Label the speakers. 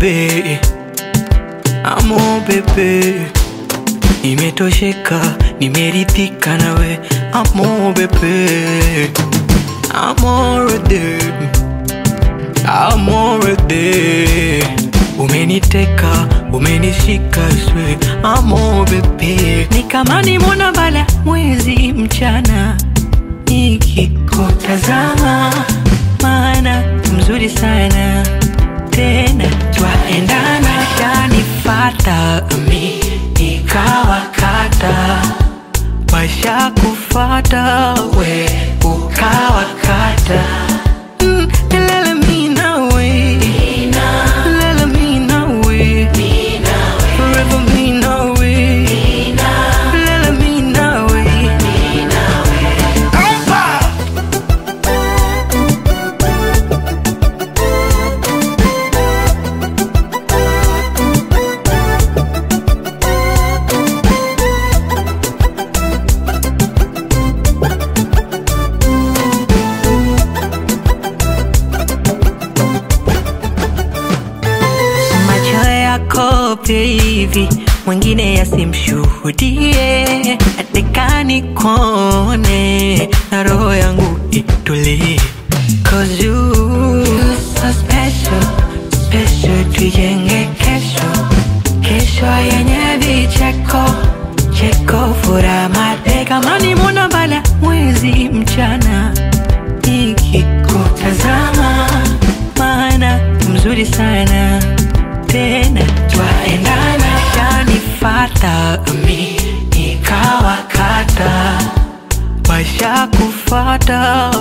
Speaker 1: bebe, amo bebe, nimetosheka, nimeridhika nawe, amo bebe, amorede, amorede, umeniteka, umenishika swe, amo bebe, ni kama nimona bala mwezi mchana nikikutazama, maana mzuri sana tena twaendana, shanifata mi nikawakata, washa kufata we ukawakata Mm, lele mi nawe. Lele mi nawe. Forever mi nawe. Lele mi nawe. macho yako baby, mwingine yasimshuhudie, atekani kone na roho yangu itulie, cause you, you so special, special, tujenge kesho, kesho yenye vicheko cheko, furaha mate, kama ni mwana bala mwezi mchana nikikutazama, maana mzuri sana tena twaendana, shanifata mi nikawakata, washa kufata